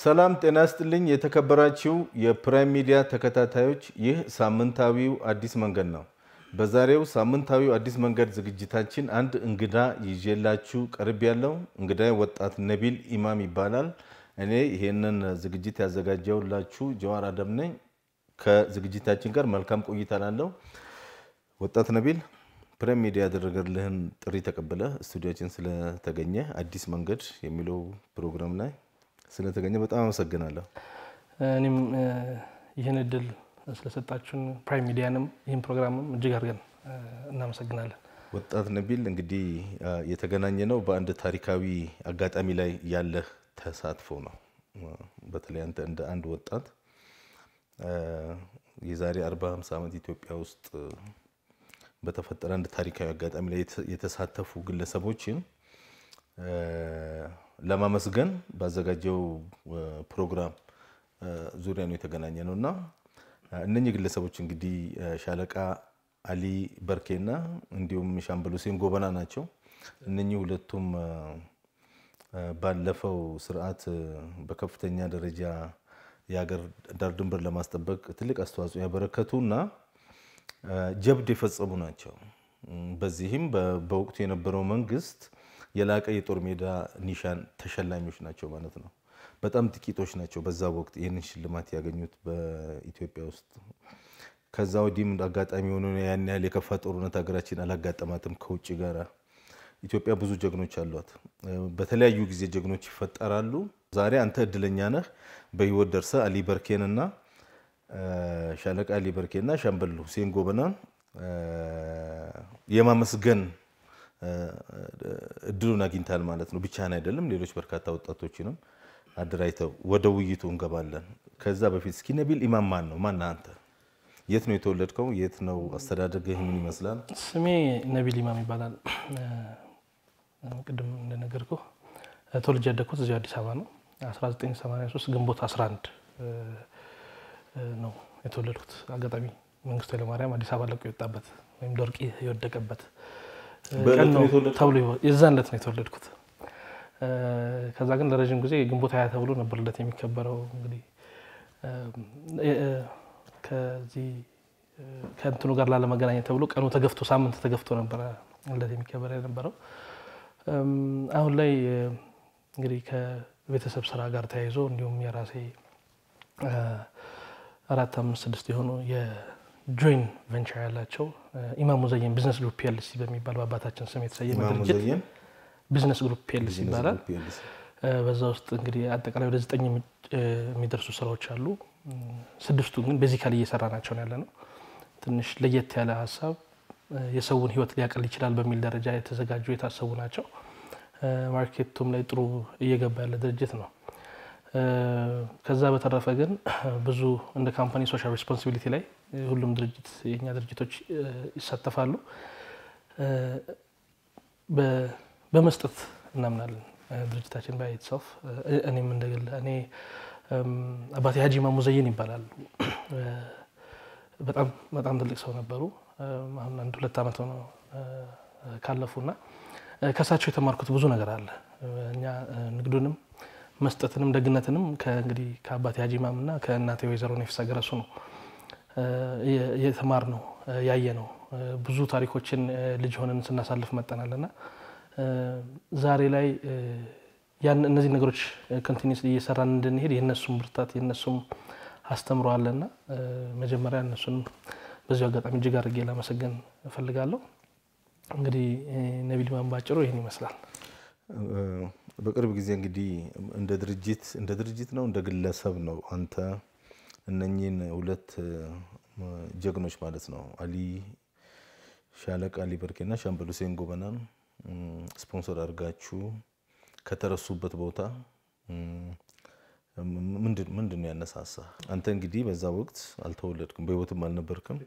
ሰላም ጤና ይስጥልኝ። የተከበራችሁ የፕራይም ሚዲያ ተከታታዮች፣ ይህ ሳምንታዊው አዲስ መንገድ ነው። በዛሬው ሳምንታዊው አዲስ መንገድ ዝግጅታችን አንድ እንግዳ ይዤላችሁ ቀርብ ያለው እንግዳ ወጣት ነቢል ኢማም ይባላል። እኔ ይሄንን ዝግጅት ያዘጋጀውላችሁ ጀዋር አደም ነኝ። ከዝግጅታችን ጋር መልካም ቆይታ ላለው ወጣት ነቢል ፕራይም ሚዲያ ያደረገልህን ጥሪ ተቀብለ ስቱዲያችን ስለተገኘ አዲስ መንገድ የሚለው ፕሮግራም ላይ ስለተገኘ በጣም አመሰግናለሁ። እኔም ይህን እድል ስለሰጣችሁን ፕራይም ሚዲያንም ይህን ፕሮግራምም እጅግ አድርገን እናመሰግናለን። ወጣት ነቢል እንግዲህ የተገናኘ ነው በአንድ ታሪካዊ አጋጣሚ ላይ ያለህ ተሳትፎ ነው። በተለይ አንተ እንደ አንድ ወጣት የዛሬ 40 50 ዓመት ኢትዮጵያ ውስጥ በተፈጠረ አንድ ታሪካዊ አጋጣሚ ላይ የተሳተፉ ግለሰቦችን ለማመስገን ባዘጋጀው ፕሮግራም ዙሪያ ነው የተገናኘ ነው እና እነኚህ ግለሰቦች እንግዲህ ሻለቃ አሊ በርኬና እንዲሁም ሻምበል ሁሴን ጎበና ናቸው። እነኚህ ሁለቱም ባለፈው ስርዓት በከፍተኛ ደረጃ የሀገር ዳር ድንበር ለማስጠበቅ ትልቅ አስተዋጽኦ ያበረከቱ እና ጀብድ የፈጸሙ ናቸው። በዚህም በወቅቱ የነበረው መንግስት የላቀ የጦር ሜዳ ኒሻን ተሸላሚዎች ናቸው ማለት ነው። በጣም ጥቂቶች ናቸው በዛ ወቅት ይህንን ሽልማት ያገኙት በኢትዮጵያ ውስጥ። ከዛ ወዲህም አጋጣሚ ሆኖ ያን ያህል የከፋ ጦርነት ሀገራችን አላጋጠማትም ከውጭ ጋር። ኢትዮጵያ ብዙ ጀግኖች አሏት። በተለያዩ ጊዜ ጀግኖች ይፈጠራሉ። ዛሬ አንተ እድለኛ ነህ በህይወት ደርሰ አሊ በርኬንና ሻለቃ አሊ በርኬና ሻምበል ሁሴን ጎበናን የማመስገን እድሉን አግኝታል ማለት ነው። ብቻህን አይደለም፣ ሌሎች በርካታ ወጣቶችንም አደራጅተው ወደ ውይይቱ እንገባለን። ከዛ በፊት እስኪ ነቢል ኢማም ማን ነው? ማን አንተ? የት ነው የተወለድከው? የት ነው አስተዳደግህ? ምን ይመስላል? ስሜ ነቢል ኢማም ይባላል። ቅድም እንደነገርኩ ተወልጄ ያደግኩት እዚሁ አዲስ አበባ ነው። 1983 ግንቦት 11 ነው የተወለድኩት። አጋጣሚ መንግስቱ ኃይለማርያም አዲስ አበባ ለቆ የወጣበት ወይም ደርቂ የወደቀበት ቀን ነው ተብሎ የዛን ዕለት ነው የተወለድኩት። ከዛ ግን ለረዥም ጊዜ ግንቦት ሀያ ተብሎ ነበር ልደት የሚከበረው። እንግዲህ ከዚህ ከእንትኑ ጋር ላለመገናኘት ተብሎ ቀኑ ተገፍቶ ሳምንት ተገፍቶ ነበረ ልደት የሚከበር የነበረው። አሁን ላይ እንግዲህ ከቤተሰብ ስራ ጋር ተያይዞ እንዲሁም የራሴ አራት አምስት ስድስት የሆኑ የጆይን ቬንቸር ያላቸው ኢማም ሙዘየን ቢዝነስ ግሩፕ ፒኤልሲ በሚባል በአባታችን ስም የተሰየመ ድርጅት ቢዝነስ ግሩፕ ፒኤልሲ ይባላል። በዛ ውስጥ እንግዲህ አጠቃላይ ወደ ዘጠኝ የሚደርሱ ስራዎች አሉ። ስድስቱ ግን ቤዚካሊ እየሰራ ናቸው ያለ ነው። ትንሽ ለየት ያለ ሀሳብ የሰውን ህይወት ሊያቀል ይችላል በሚል ደረጃ የተዘጋጁ የታሰቡ ናቸው። ማርኬቱም ላይ ጥሩ እየገባ ያለ ድርጅት ነው። ከዛ በተረፈ ግን ብዙ እንደ ካምፓኒ ሶሻል ሬስፖንሲቢሊቲ ላይ ሁሉም ድርጅት የኛ ድርጅቶች ይሳተፋሉ። በመስጠት እናምናለን ድርጅታችን ባይ ኢትሰልፍ። እኔም እንደግል እኔ አባቴ ሀጂ ኢማም ሙዘይን ይባላሉ። በጣም በጣም ትልቅ ሰው ነበሩ። አሁን አንድ ሁለት ዓመት ሆነው ካለፉና ከእሳቸው የተማርኩት ብዙ ነገር አለ። እኛ ንግዱንም መስጠትንም ደግነትንም ከእንግዲህ ከአባቴ ሀጂ ኢማም እና ከእናቴ ወይዘሮ ነፊሳ ገረሱ ነው የተማር ነው ያየ ነው። ብዙ ታሪኮችን ልጅ ሆነን ስናሳልፍ መጠናል እና ዛሬ ላይ ያን እነዚህ ነገሮች ኮንቲኒስ እየሰራን እንድንሄድ የእነሱም ብርታት የእነሱም አስተምሮ አለና መጀመሪያ እነሱን በዚሁ አጋጣሚ እጅግ አድርጌ ላመሰገን እፈልጋለሁ። እንግዲህ ነቢል ኢማም ባጭሩ ይህን ይመስላል። በቅርብ ጊዜ እንግዲህ እንደ ድርጅት እንደ ድርጅት ነው እንደ ግለሰብ ነው አንተ እነኚህን ሁለት ጀግኖች ማለት ነው አሊ ሻለቃ አሊ በርኬና ሻምበል ሁሴን ጎበናን ስፖንሰር አድርጋችሁ ከተረሱበት ቦታ ምንድን ነው ያነሳሳ? አንተ እንግዲህ በዛ ወቅት አልተወለድክም፣ በህይወትም አልነበርክም።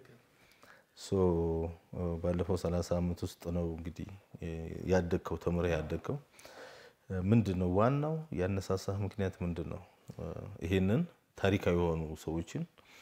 ባለፈው ሰላሳ ዓመት ውስጥ ነው እንግዲህ ያደግከው ተምረህ ያደግከው። ምንድን ነው ዋናው ያነሳሳህ ምክንያት ምንድን ነው? ይሄንን ታሪካዊ የሆኑ ሰዎችን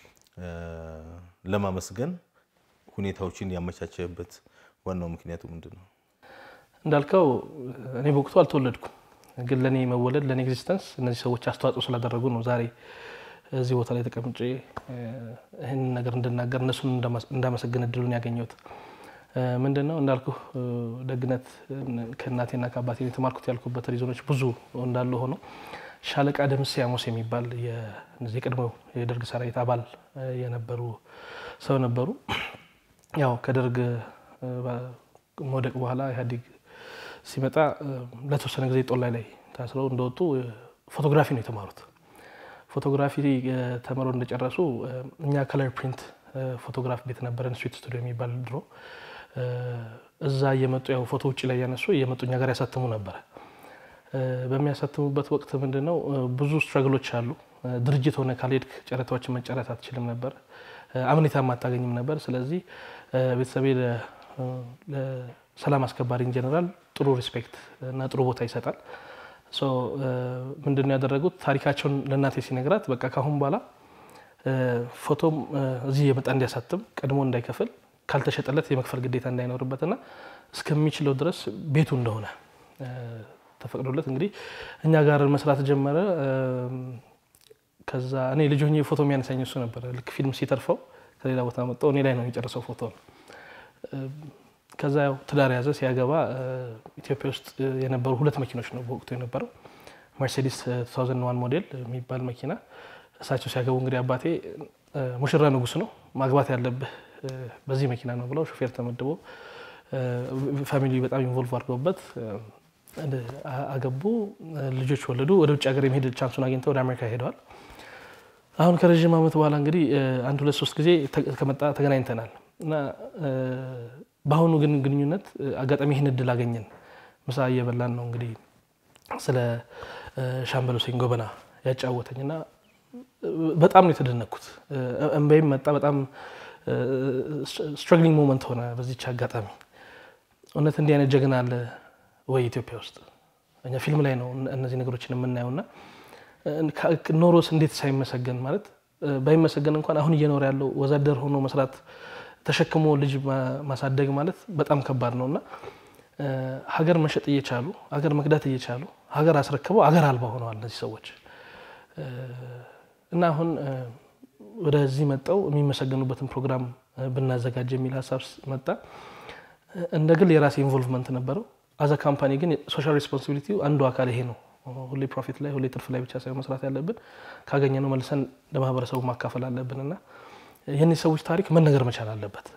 ለማመስገን ሁኔታዎችን ያመቻቸበት ዋናው ምክንያቱ ምንድን ነው? እንዳልከው እኔ በወቅቱ አልተወለድኩም። ግን ለእኔ መወለድ ለእኔ ኤግዚስተንስ እነዚህ ሰዎች አስተዋጽኦ ስላደረጉ ነው ዛሬ እዚህ ቦታ ላይ ተቀምጬ ይህን ነገር እንድናገር እነሱን እንዳመሰግን እድሉን ያገኘሁት። ምንድን ነው እንዳልኩ ደግነት ከእናቴና ከአባቴ የተማርኩት ያልኩበት ሪዞኖች ብዙ እንዳለ ሆኖ ሻለቃ ደምሴ አሞስ የሚባል የቀድሞው የደርግ ሰራዊት አባል የነበሩ ሰው ነበሩ። ያው ከደርግ መውደቅ በኋላ ኢህአዴግ ሲመጣ ለተወሰነ ጊዜ ጦላይ ላይ ታስረው እንደወጡ ፎቶግራፊ ነው የተማሩት። ፎቶግራፊ ተምረው እንደጨረሱ እኛ ከለር ፕሪንት ፎቶግራፍ ቤት ነበረን፣ ስዊት ስቱዲዮ የሚባል ድሮ። እዛ እየመጡ ያው ፎቶ ውጭ ላይ ያነሱ እየመጡ እኛ ጋር ያሳትሙ ነበረ። በሚያሳትሙበት ወቅት ምንድነው ብዙ ስትረግሎች አሉ። ድርጅት ሆነ ካልሄድክ ጨረታዎችን መጨረት አትችልም ነበር፣ አምኔታም አታገኝም ነበር። ስለዚህ ቤተሰቤ ለሰላም አስከባሪ ኢንጀነራል ጥሩ ሪስፔክት እና ጥሩ ቦታ ይሰጣል። ምንድነው ያደረጉት? ታሪካቸውን ለእናቴ ሲነግራት በቃ ካሁን በኋላ ፎቶም እዚህ የመጣ እንዲያሳትም ቀድሞ እንዳይከፍል ካልተሸጠለት የመክፈል ግዴታ እንዳይኖርበትና እስከሚችለው ድረስ ቤቱ እንደሆነ ተፈቅዶለት እንግዲህ እኛ ጋር መስራት ጀመረ። ከዛ እኔ ልጅ ሆኜ ፎቶ የሚያነሳኝ እሱ ነበረ። ልክ ፊልም ሲተርፈው ከሌላ ቦታ መጣው እኔ ላይ ነው የጨረሰው ፎቶ ነው። ከዛ ያው ትዳር ያዘ። ሲያገባ ኢትዮጵያ ውስጥ የነበሩ ሁለት መኪኖች ነው በወቅቱ የነበረው መርሴዲስ 2001 ሞዴል የሚባል መኪና። እሳቸው ሲያገቡ እንግዲህ አባቴ ሙሽራ ንጉስ ነው ማግባት ያለብህ በዚህ መኪና ነው ብለው ሾፌር ተመድቦ ፋሚሊ በጣም ኢንቮልቭ አድርገውበት አገቡ። ልጆች ወለዱ። ወደ ውጭ ሀገር የመሄድ ቻንሱን አግኝተው ወደ አሜሪካ ሄደዋል። አሁን ከረዥም ዓመት በኋላ እንግዲህ አንድ ሁለት ሶስት ጊዜ ከመጣ ተገናኝተናል እና በአሁኑ ግን ግንኙነት አጋጣሚ ይህን እድል አገኘን። ምሳ እየበላን ነው እንግዲህ ስለ ሻምበል ሁሴን ጎበና ያጫወተኝ እና በጣም ነው የተደነቅኩት። እንባይም መጣ። በጣም ስትራግሊንግ ሞመንት ሆነ በዚች አጋጣሚ። እውነት እንዲህ አይነት ጀግና አለ ወይ ኢትዮጵያ ውስጥ? እኛ ፊልም ላይ ነው እነዚህ ነገሮችን የምናየው እና ኖሮስ እንዴት ሳይመሰገን ማለት ባይመሰገን እንኳን አሁን እየኖረ ያለው ወዛደር ሆኖ መስራት ተሸክሞ ልጅ ማሳደግ ማለት በጣም ከባድ ነው እና ሀገር መሸጥ እየቻሉ ሀገር መክዳት እየቻሉ ሀገር አስረክበው ሀገር አልባ ሆነዋል እነዚህ ሰዎች እና አሁን ወደዚህ መጠው የሚመሰገኑበትን ፕሮግራም ብናዘጋጅ የሚል ሀሳብ መጣ። እንደ ግል የራሴ ኢንቮልቭመንት ነበረው። አዘ ካምፓኒ ግን ሶሻል ሬስፖንሲቢሊቲው አንዱ አካል ይሄ ነው። ሁሌ ፕሮፊት ላይ ሁሌ ትርፍ ላይ ብቻ ሳይሆን መስራት ያለብን ካገኘነው መልሰን ለማህበረሰቡ ማካፈል አለብን እና የእነዚህ ሰዎች ታሪክ መነገር መቻል አለበት፣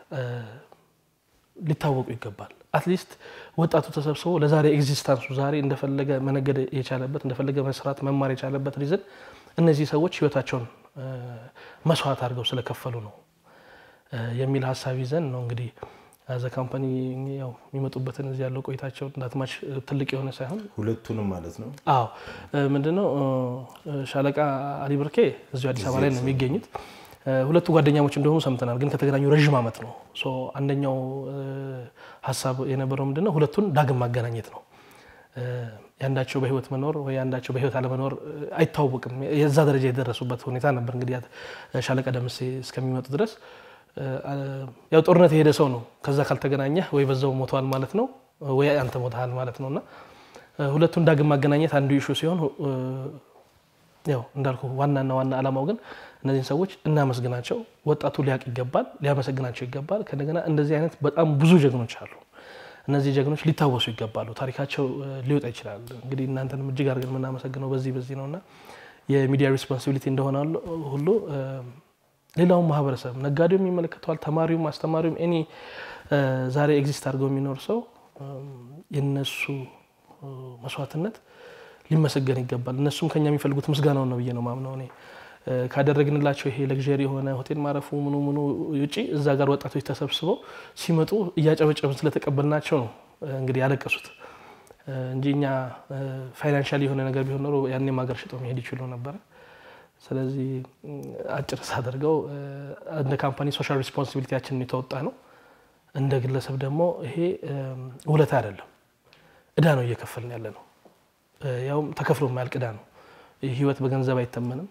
ሊታወቁ ይገባል። አትሊስት ወጣቱ ተሰብስቦ ለዛሬ ኤግዚስታንሱ ዛሬ እንደፈለገ መነገድ የቻለበት እንደፈለገ መስራት መማር የቻለበት ሪዝን እነዚህ ሰዎች ህይወታቸውን መስዋዕት አድርገው ስለከፈሉ ነው የሚል ሀሳብ ይዘን ነው እንግዲህ አዘ ካምፓኒ ያው የሚመጡበትን እዚህ ያለው ቆይታቸው እንዳትማች ትልቅ የሆነ ሳይሆን ሁለቱንም ማለት ነው። አዎ ምንድነው ሻለቃ አሊ ብርኬ እዚሁ አዲስ አበባ ላይ ነው የሚገኙት። ሁለቱ ጓደኛሞች እንደሆኑ ሰምተናል፣ ግን ከተገናኙ ረዥም ዓመት ነው። አንደኛው ሀሳብ የነበረው ምንድነው ሁለቱን ዳግም ማገናኘት ነው። የአንዳቸው በህይወት መኖር ወይ የአንዳቸው በህይወት አለመኖር አይታወቅም። የዛ ደረጃ የደረሱበት ሁኔታ ነበር። እንግዲህ ሻለቃ ደምሴ እስከሚመጡ ድረስ ያው ጦርነት የሄደ ሰው ነው። ከዛ ካልተገናኘህ ወይ በዛው ሞተዋል ማለት ነው ወይ አንተ ሞተሃል ማለት ነው እና ሁለቱን ዳግም ማገናኘት አንዱ ኢሹ ሲሆን ያው እንዳልኩ ዋናና ዋና ዓላማው ግን እነዚህን ሰዎች እናመስግናቸው፣ ወጣቱ ሊያውቅ ይገባል፣ ሊያመሰግናቸው ይገባል። ከእንደገና እንደዚህ አይነት በጣም ብዙ ጀግኖች አሉ። እነዚህ ጀግኖች ሊታወሱ ይገባሉ። ታሪካቸው ሊወጣ ይችላል። እንግዲህ እናንተንም እጅግ አድርገን የምናመሰግነው በዚህ በዚህ ነው እና የሚዲያ ሪስፖንሲቢሊቲ እንደሆነ ሁሉ ሌላውን ማህበረሰብ ነጋዴውም ይመለከተዋል፣ ተማሪውም፣ አስተማሪውም ኤኒ ዛሬ ኤግዚስት አድርገው የሚኖር ሰው የነሱ መስዋዕትነት ሊመሰገን ይገባል። እነሱም ከኛ የሚፈልጉት ምስጋናውን ነው ብዬ ነው ማምነው እኔ ካደረግንላቸው ይሄ ለግዠሪ የሆነ ሆቴል ማረፉ ምኑ ምኑ ውጪ እዛ ጋር ወጣቶች ተሰብስበው ሲመጡ እያጨበጨብን ስለተቀበልናቸው ነው እንግዲህ ያለቀሱት እንጂ እኛ ፋይናንሻል የሆነ ነገር ቢሆን ኖሮ ያኔም ሀገር ሽጦ መሄድ ይችሉ ነበረ። ስለዚህ አጭር ሳደርገው እንደ ካምፓኒ ሶሻል ሪስፖንሲቢሊቲያችንን የተወጣ ነው። እንደ ግለሰብ ደግሞ ይሄ ውለታ አይደለም፣ እዳ ነው እየከፈልን ያለ ነው። ያውም ተከፍሎ የማያልቅ እዳ ነው። ህይወት በገንዘብ አይተመንም፣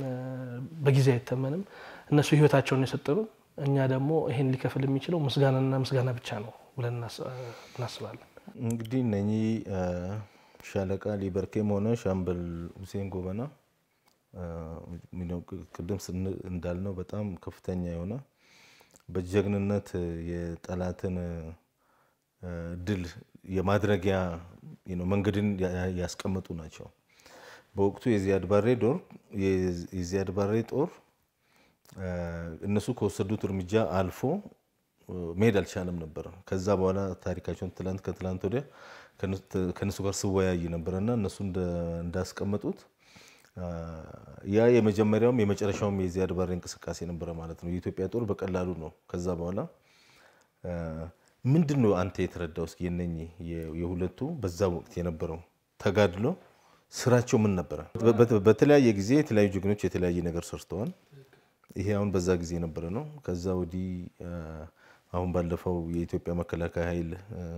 በጊዜ አይተመንም። እነሱ ህይወታቸውን የሰጠኑ፣ እኛ ደግሞ ይሄን ሊከፍል የሚችለው ምስጋናና ምስጋና ብቻ ነው ብለን እናስባለን። እንግዲህ እነኚህ ሻለቃ ሊበርኬም ሆነ ሻምበል ሁሴን ጎበና ቅድም እንዳልነው በጣም ከፍተኛ የሆነ በጀግንነት የጠላትን ድል የማድረጊያ መንገድን ያስቀመጡ ናቸው። በወቅቱ የዚያድ ባሬ ጦር የዚያድ ባሬ ጦር እነሱ ከወሰዱት እርምጃ አልፎ መሄድ አልቻለም ነበር። ከዛ በኋላ ታሪካቸውን ትላንት ከትላንት ወዲያ ከእነሱ ጋር ስወያይ ነበረና እነሱ እንዳስቀመጡት ያ የመጀመሪያውም የመጨረሻውም የዚያድ ባሬ እንቅስቃሴ ነበረ ማለት ነው። የኢትዮጵያ ጦር በቀላሉ ነው። ከዛ በኋላ ምንድን ነው አንተ የተረዳው? እስኪ የነኚህ የሁለቱ በዛ ወቅት የነበረው ተጋድሎ ስራቸው ምን ነበረ? በተለያየ ጊዜ የተለያዩ ጀግኖች የተለያየ ነገር ሰርተዋል። ይሄ አሁን በዛ ጊዜ የነበረ ነው። ከዛ ወዲህ አሁን ባለፈው የኢትዮጵያ መከላከያ ኃይል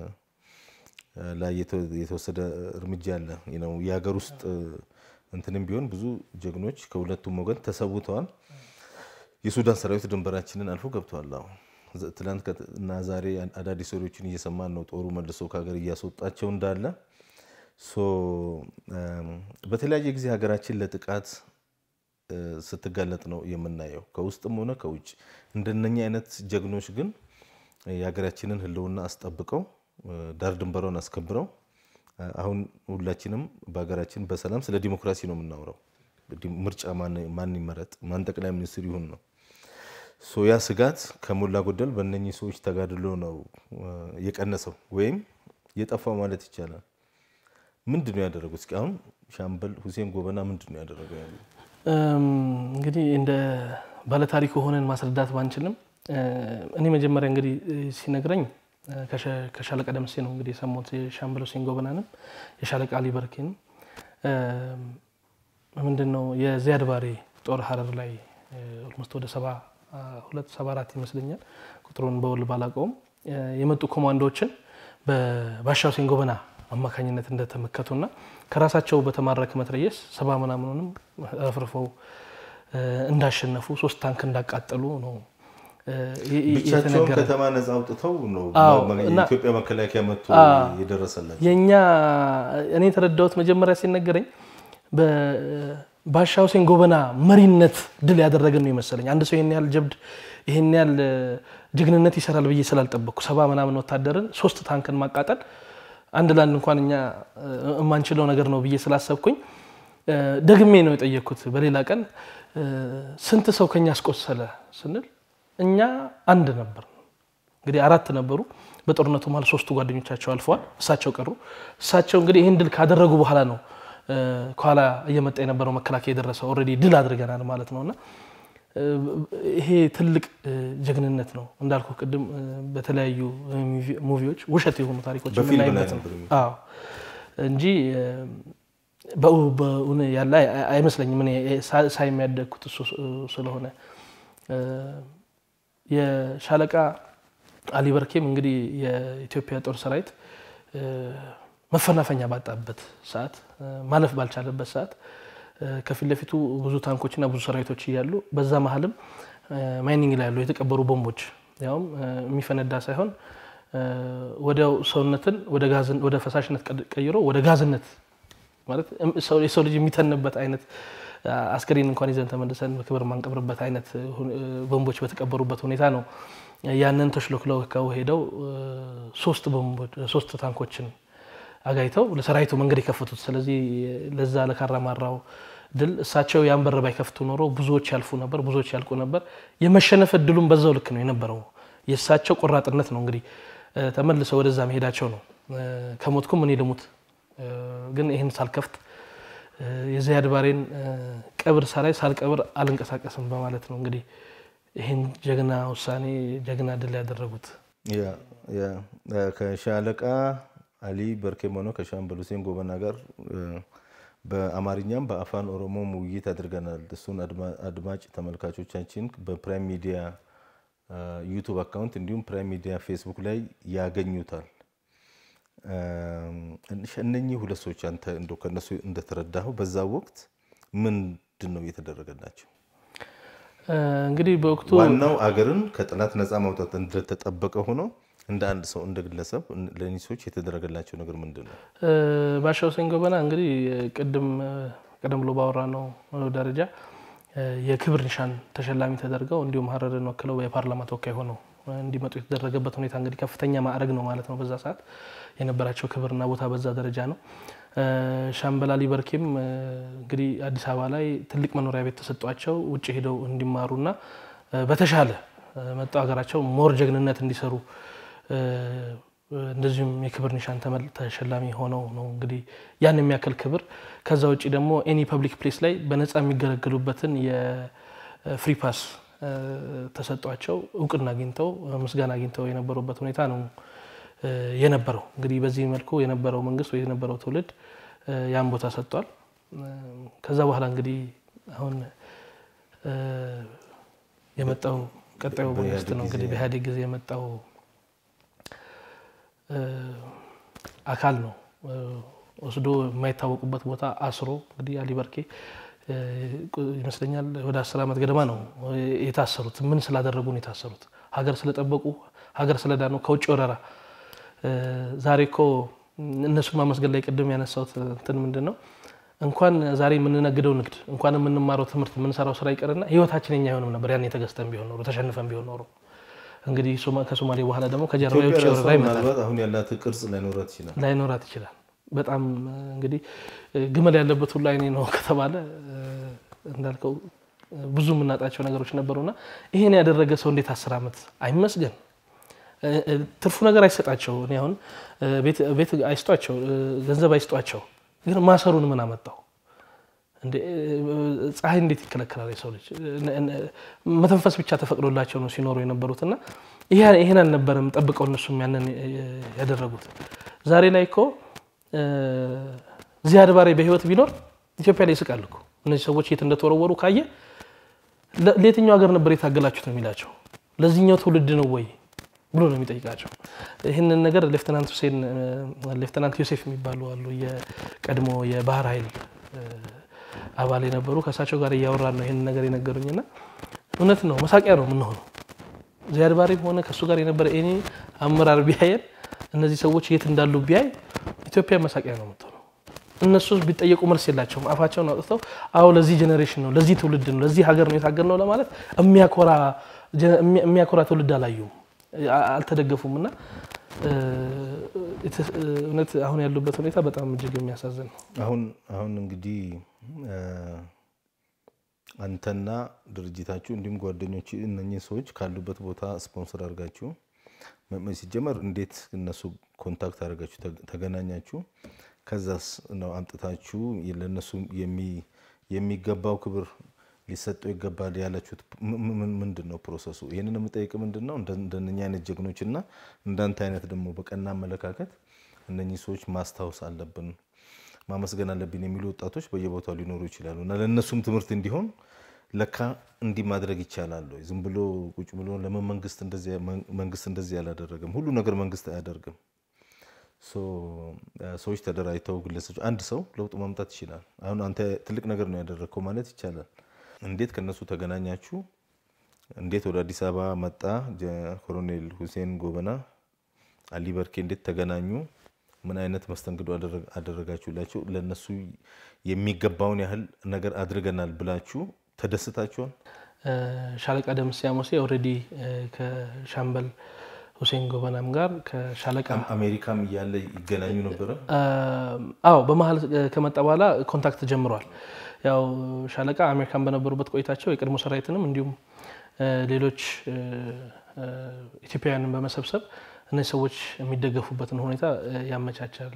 ላይ የተወሰደ እርምጃ አለ። የሀገር ውስጥ እንትንም ቢሆን ብዙ ጀግኖች ከሁለቱም ወገን ተሰውተዋል። የሱዳን ሰራዊት ድንበራችንን አልፎ ገብተዋል። አሁን ትናንት እና ዛሬ አዳዲስ ወሬዎችን እየሰማን ነው። ጦሩ መልሶ ከሀገር እያስወጣቸው እንዳለ በተለያየ ጊዜ ሀገራችን ለጥቃት ስትጋለጥ ነው የምናየው፣ ከውስጥም ሆነ ከውጭ። እንደነኛ አይነት ጀግኖች ግን የሀገራችንን ሕልውና አስጠብቀው ዳር ድንበሯን አስከብረው አሁን ሁላችንም በሀገራችን በሰላም ስለ ዲሞክራሲ ነው የምናውረው። ምርጫ ማን ይመረጥ፣ ማን ጠቅላይ ሚኒስትር ይሁን ነው። ያ ስጋት ከሞላ ጎደል በእነኚህ ሰዎች ተጋድሎ ነው የቀነሰው ወይም የጠፋው ማለት ይቻላል። ምንድን ነው ያደረጉት? እስኪ አሁን ሻምበል ሁሴን ጎበና ምንድን ነው ያደረገው? ያሉ እንግዲህ እንደ ባለታሪክ ሆነን ማስረዳት ባንችልም እኔ መጀመሪያ እንግዲህ ሲነግረኝ ከሻለቃ ደምሴ ነው እንግዲህ የሰማሁት የሻምበል ሁሴን ጎበናንም የሻለቃ አሊ በርኬንም ምንድን ነው የዚያድ ባሬ ጦር ሀረር ላይ ኦልሞስት ወደ ሰባ ሁለት ሰባ አራት ይመስለኛል ቁጥሩን በውል ባላውቀውም የመጡ ኮማንዶዎችን በባሻ ሁሴን ጎበና አማካኝነት እንደተመከቱና ከራሳቸው በተማረከ መትረየስ ሰባ ምናምኑንም አፍርፈው እንዳሸነፉ ሶስት ታንክ እንዳቃጠሉ ነው ብቻቸውን ከተማ ነጻ አውጥተው ነው የኢትዮጵያ መከላከያ መጥቶ የደረሰላቸው። የእኛ እኔ የተረዳሁት መጀመሪያ ሲነገረኝ በባሻ ሁሴን ጎበና መሪነት ድል ያደረገን ነው የመሰለኝ። አንድ ሰው ይህን ያህል ጀብድ ይህን ያህል ጀግንነት ይሰራል ብዬ ስላልጠበቅኩ ሰባ ምናምን ወታደርን ሶስት ታንክን ማቃጠል አንድ ለአንድ እንኳን እኛ የማንችለው ነገር ነው ብዬ ስላሰብኩኝ ደግሜ ነው የጠየቅኩት። በሌላ ቀን ስንት ሰው ከኛ አስቆሰለ ስንል እኛ አንድ ነበር። እንግዲህ አራት ነበሩ። በጦርነቱ መሀል ሶስቱ ጓደኞቻቸው አልፈዋል፣ እሳቸው ቀሩ። እሳቸው እንግዲህ ይህን ድል ካደረጉ በኋላ ነው ከኋላ እየመጣ የነበረው መከላከያ የደረሰው። ኦልሬዲ ድል አድርገናል ማለት ነው እና ይሄ ትልቅ ጀግንነት ነው እንዳልኩ ቅድም በተለያዩ ሙቪዎች ውሸት የሆኑ ታሪኮች የምናይበት ነው እንጂ በእውን ያለ አይመስለኝም። እኔ ሳይ የሚያደግኩት እሱ ስለሆነ የሻለቃ አሊ በርኬም እንግዲህ የኢትዮጵያ ጦር ሰራዊት መፈናፈኛ ባጣበት ሰዓት ማለፍ ባልቻለበት ሰዓት ከፊት ለፊቱ ብዙ ታንኮችና ብዙ ሰራዊቶች እያሉ በዛ መሀልም ማይኒንግ ላይ ያሉ የተቀበሩ ቦምቦች ያውም የሚፈነዳ ሳይሆን ወዲያው ሰውነትን ወደ ፈሳሽነት ቀይሮ ወደ ጋዝነት ማለት የሰው ልጅ የሚተንበት አይነት አስከሬን እንኳን ይዘን ተመልሰን በክብር የማንቀብርበት አይነት ቦምቦች በተቀበሩበት ሁኔታ ነው ያንን ተሽሎክለው ሄደው ሶስት ታንኮችን አጋይተው ለሰራዊቱ መንገድ የከፈቱት። ስለዚህ ለዛ ለካራማራው ድል እሳቸው ያን በር ባይከፍቱ ኖሮ ብዙዎች ያልፉ ነበር፣ ብዙዎች ያልቁ ነበር። የመሸነፍ እድሉም በዛው ልክ ነው የነበረው። የእሳቸው ቆራጥነት ነው እንግዲህ ተመልሰው ወደዛ መሄዳቸው ነው። ከሞትኩም እኔ ልሙት ግን ይህን ሳልከፍት የዚያድ ባሬን ቀብር ሳላይ ሳልቀብር አልንቀሳቀስም በማለት ነው እንግዲህ ይህን ጀግና ውሳኔ ጀግና ድል ያደረጉት። ከሻለቃ አሊ በርኬም ሆነ ከሻምበል ሁሴን ጎበና ጋር በአማርኛም በአፋን ኦሮሞም ውይይት አድርገናል። እሱን አድማጭ ተመልካቾቻችን በፕራይም ሚዲያ ዩቱብ አካውንት እንዲሁም ፕራይም ሚዲያ ፌስቡክ ላይ ያገኙታል። እነኚህ ሁለት ሰዎች አንተ እንደው ከነሱ እንደተረዳኸው በዛ ወቅት ምንድን ነው እየተደረገላቸው? እንግዲህ በወቅቱ ዋናው አገርን ከጠላት ነፃ ማውጣት እንደተጠበቀ ሆኖ እንደ አንድ ሰው እንደ ግለሰብ ለእኒህ ሰዎች የተደረገላቸው ነገር ምንድን ነው? ባሻ ሁሴን ጎበና እንግዲህ ቅድም ቀደም ብሎ ባወራ ነው ደረጃ የክብር ኒሻን ተሸላሚ ተደርገው እንዲሁም ሀረርን ወክለው የፓርላማ ተወካይ ሆነው እንዲመጡ የተደረገበት ሁኔታ እንግዲህ ከፍተኛ ማዕረግ ነው ማለት ነው። በዛ ሰዓት የነበራቸው ክብርና ቦታ በዛ ደረጃ ነው። ሻምበል አሊ በርኬም እንግዲህ አዲስ አበባ ላይ ትልቅ መኖሪያ ቤት ተሰጧቸው ውጭ ሄደው እንዲማሩና በተሻለ መጣው ሀገራቸው ሞር ጀግንነት እንዲሰሩ እንደዚሁም የክብር ኒሻን ተሸላሚ ሆነው ነው እንግዲህ ያን የሚያክል ክብር። ከዛ ውጭ ደግሞ ኤኒ ፐብሊክ ፕሌስ ላይ በነፃ የሚገለገሉበትን የፍሪ ፓስ ተሰጧቸው እውቅና አግኝተው ምስጋና አግኝተው የነበሩበት ሁኔታ ነው የነበረው። እንግዲህ በዚህ መልኩ የነበረው መንግስት ወይ የነበረው ትውልድ ያን ቦታ ሰጥቷል። ከዛ በኋላ እንግዲህ አሁን የመጣው ቀጣዩ መንግስት ነው እንግዲህ በኢህአዴግ ጊዜ የመጣው አካል ነው ወስዶ የማይታወቁበት ቦታ አስሮ እንግዲህ አሊ በርኬ ይመስለኛል ወደ አስር ዓመት ገደማ ነው የታሰሩት። ምን ስላደረጉ ነው የታሰሩት? ሀገር ስለጠበቁ፣ ሀገር ስለዳኑ ከውጭ ወረራ። ዛሬ እኮ እነሱን ማመስገን ላይ ቅድም ያነሳሁት እንትን ምንድን ነው እንኳን ዛሬ የምንነግደው ንግድ እንኳን የምንማረው ትምህርት የምንሰራው ስራ ይቀርና ህይወታችን የኛ አይሆንም ነበር ያን የተገዝተን ቢሆን ኖሮ ተሸንፈን ቢሆን ኖሮ እንግዲህ ከሶማሌ በኋላ ደግሞ ከጀርባ የውጭ ወረራ ይመጣል። አሁን ያላት ቅርጽ ላይኖራት ይችላል ላይኖራት ይችላል። በጣም እንግዲህ ግመል ያለበት ሁሉ አይኔ ነው ከተባለ እንዳልከው ብዙ የምናጣቸው ነገሮች ነበሩና ይሄን ያደረገ ሰው እንዴት አስር ዓመት አይመስገን። ትርፉ ነገር አይሰጣቸው። እኔ አሁን ቤት አይስጧቸው፣ ገንዘብ አይስጧቸው፣ ግን ማሰሩን ምን አመጣው? ፀሐይ እንዴት ይከለከላል? የሰው ልጅ መተንፈስ ብቻ ተፈቅዶላቸው ነው ሲኖሩ የነበሩት እና ይሄን አልነበረም ጠብቀው እነሱም ያንን ያደረጉት። ዛሬ ላይ እኮ ዚያድ ባሬ በህይወት ቢኖር ኢትዮጵያ ላይ ይስቃል እኮ። እነዚህ ሰዎች የት እንደተወረወሩ ካየ ለየትኛው ሀገር ነበር የታገላችሁት ነው የሚላቸው። ለዚህኛው ትውልድ ነው ወይ ብሎ ነው የሚጠይቃቸው። ይህንን ነገር ሌፍተናንት ሁሴን ሌፍተናንት ዮሴፍ የሚባሉ አሉ የቀድሞ የባህር ኃይል አባል የነበሩ ከእሳቸው ጋር እያወራን ነው ይህንን ነገር የነገሩኝና እውነት ነው መሳቂያ ነው የምንሆነው። ዚያድ ባሬም ሆነ ከእሱ ጋር የነበረ ኤኒ አመራር ቢያየን እነዚህ ሰዎች የት እንዳሉ ቢያይ ኢትዮጵያ መሳቂያ ነው የምትሆነው። እነሱ ቢጠየቁ መልስ የላቸውም። አፋቸውን አውጥተው አዎ ለዚህ ጀኔሬሽን ነው ለዚህ ትውልድ ነው ለዚህ ሀገር ነው የታገልነው ለማለት የሚያኮራ ትውልድ አላዩም፣ አልተደገፉም። እና እውነት አሁን ያሉበት ሁኔታ በጣም እጅግ የሚያሳዝን ነው። አሁን አሁን እንግዲህ አንተና ድርጅታችሁ እንዲሁም ጓደኞች እነኚህ ሰዎች ካሉበት ቦታ ስፖንሰር አድርጋችሁ ሲጀመር እንዴት እነሱ ኮንታክት አድርጋችሁ ተገናኛችሁ? ከዛስ ነው አምጥታችሁ ለእነሱ የሚገባው ክብር ሊሰጠው ይገባል ያላችሁት ምንድን ነው ፕሮሰሱ? ይህንን የምጠይቅ ምንድን ነው እንደነኛ አይነት ጀግኖች እና እንዳንተ አይነት ደግሞ በቀና አመለካከት እነኚህ ሰዎች ማስታወስ አለብን ማመስገን አለብን የሚሉ ወጣቶች በየቦታው ሊኖሩ ይችላሉ እና ለእነሱም ትምህርት እንዲሆን ለካ እንዲህ ማድረግ ይቻላል ወይ? ዝም ብሎ ቁጭ ብሎ ለምን መንግስት እንደዚህ አላደረገም? ሁሉ ነገር መንግስት አያደርግም። ሰዎች ተደራጅተው ግለሰቦች፣ አንድ ሰው ለውጥ ማምጣት ይችላል። አሁን አንተ ትልቅ ነገር ነው ያደረግከው ማለት ይቻላል። እንዴት ከነሱ ተገናኛችሁ? እንዴት ወደ አዲስ አበባ መጣ ኮሎኔል ሁሴን ጎበና አሊ በርኬ እንዴት ተገናኙ? ምን አይነት መስተንግዶ አደረጋችሁላቸው? ለነሱ የሚገባውን ያህል ነገር አድርገናል ብላችሁ ተደስታችኋል? ሻለቃ ደምሴ አሞሴ ኦልሬዲ ከሻምበል ሁሴን ጎበናም ጋር ከሻለቃ አሜሪካም እያለ ይገናኙ ነበረ። አዎ በመሀል ከመጣ በኋላ ኮንታክት ጀምረዋል። ያው ሻለቃ አሜሪካን በነበሩበት ቆይታቸው የቀድሞ ሰራዊትንም እንዲሁም ሌሎች ኢትዮጵያውያንን በመሰብሰብ እነዚህ ሰዎች የሚደገፉበትን ሁኔታ ያመቻቻል።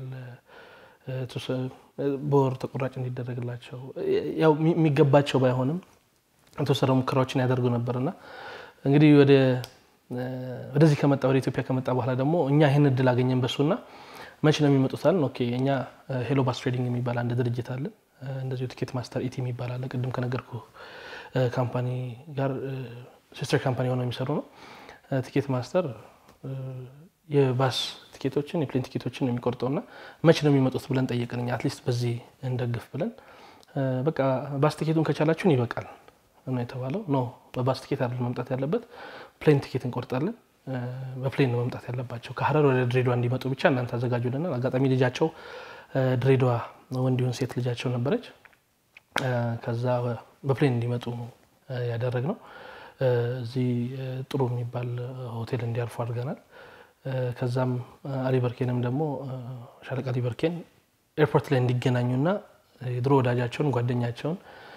በወር ተቆራጭ እንዲደረግላቸው ያው የሚገባቸው ባይሆንም የተወሰነ ሙከራዎችን ያደርጉ ነበርና እንግዲህ ወደ ወደዚህ ከመጣ ወደ ኢትዮጵያ ከመጣ በኋላ ደግሞ እኛ ይህን እድል አገኘን በሱና መቼ ነው የሚመጡታል? ኦኬ እኛ ሄሎ ባስ ትሬዲንግ የሚባል አንድ ድርጅት አለን። እንደዚሁ ቲኬት ማስተር ኢቲ የሚባል አለ። ቅድም ከነገርኩ ካምፓኒ ጋር ሲስተር ካምፓኒ ሆነው የሚሰሩ ነው። ቲኬት ማስተር የባስ ቲኬቶችን የፕሌን ቲኬቶችን የሚቆርጠውና መቼ ነው የሚመጡት ብለን ጠየቅን። እኛ አትሊስት በዚህ እንደግፍ ብለን በቃ ባስ ቲኬቱን ከቻላችሁን ይበቃል ነው የተባለው። ኖ በባስ ቲኬት አይደል መምጣት ያለበት ፕሌን ቲኬት እንቆርጣለን። በፕሌን ነው መምጣት ያለባቸው። ከሀረር ወደ ድሬዳዋ እንዲመጡ ብቻ እናንተ አዘጋጁልናል። አጋጣሚ ልጃቸው ድሬዳዋ ወንድ ይሁን ሴት ልጃቸው ነበረች። ከዛ በፕሌን እንዲመጡ ያደረግነው እዚህ ጥሩ የሚባል ሆቴል እንዲያርፉ አድርገናል። ከዛም አሊበርኬንም ደግሞ ሻለቃ አሊበርኬን ኤርፖርት ላይ እንዲገናኙና የድሮ ወዳጃቸውን ጓደኛቸውን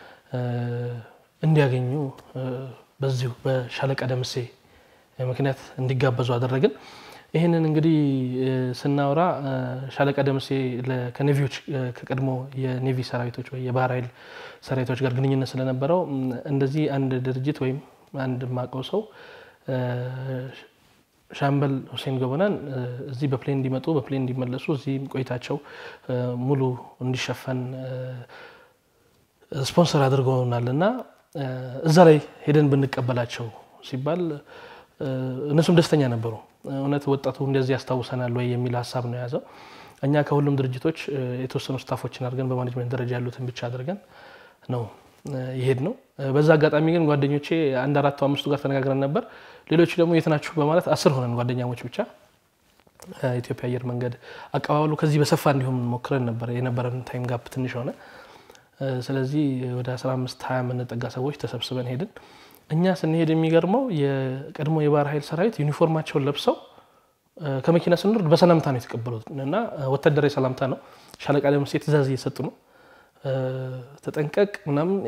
እንዲያገኙ በዚሁ በሻለቃ ደምሴ ምክንያት እንዲጋበዙ አደረግን። ይህንን እንግዲህ ስናወራ ሻለቃ ደምሴ ከኔቪዎች ከቀድሞ የኔቪ ሰራዊቶች ወይ የባህር ኃይል ሰራዊቶች ጋር ግንኙነት ስለነበረው እንደዚህ አንድ ድርጅት ወይም አንድ ማቀው ሰው ሻምበል ሁሴን ጎበናን እዚህ በፕሌን እንዲመጡ በፕሌን እንዲመለሱ እዚህም ቆይታቸው ሙሉ እንዲሸፈን ስፖንሰር አድርገውናል እና እዛ ላይ ሄደን ብንቀበላቸው ሲባል እነሱም ደስተኛ ነበሩ። እውነት ወጣቱ እንደዚህ ያስታውሰናል ወይ የሚል ሀሳብ ነው የያዘው። እኛ ከሁሉም ድርጅቶች የተወሰኑ ስታፎችን አድርገን በማኔጅመንት ደረጃ ያሉትን ብቻ አድርገን ነው ይሄድ ነው። በዛ አጋጣሚ ግን ጓደኞቼ አንድ አራቱ አምስቱ ጋር ተነጋግረን ነበር። ሌሎቹ ደግሞ የት ናችሁ በማለት አስር ሆነን ጓደኛሞች ብቻ ኢትዮጵያ አየር መንገድ አቀባበሉ ከዚህ በሰፋ እንዲሁም ሞክረን ነበር። የነበረን ታይም ጋፕ ትንሽ ሆነ። ስለዚህ ወደ 15 20 የምንጠጋ ሰዎች ተሰብስበን ሄድን። እኛ ስንሄድ የሚገርመው የቀድሞ የባህር ኃይል ሰራዊት ዩኒፎርማቸውን ለብሰው ከመኪና ስንወርድ በሰላምታ ነው የተቀበሉት እና ወታደራዊ ሰላምታ ነው። ሻለቃ ደምሴ ትእዛዝ እየሰጡ ነው ተጠንቀቅ ምናምን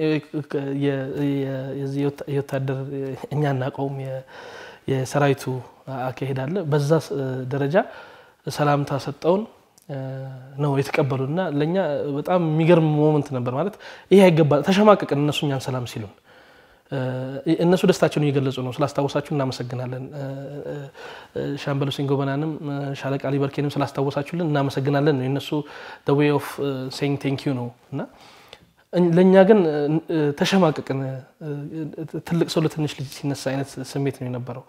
የወታደር እኛ እናቀውም የሰራዊቱ አካሄድ አለ። በዛ ደረጃ ሰላምታ ሰጠውን ነው የተቀበሉ እና ለእኛ በጣም የሚገርም ሞመንት ነበር። ማለት ይሄ አይገባ ተሸማቀቅን። እነሱ እኛን ሰላም ሲሉን እነሱ ደስታቸውን እየገለጹ ነው። ስላስታወሳችሁ እናመሰግናለን። ሻምበል ሁሴን ጎበናንም ሻለቃ ሊበርኬንም ስላስታወሳችሁልን እናመሰግናለን ነው የእነሱ ዌይ ኦፍ ሴይንግ ቴንክ ዩ ነው እና ለእኛ ግን ተሸማቀቅን። ትልቅ ሰው ለትንሽ ልጅ ሲነሳ አይነት ስሜት ነው የነበረው።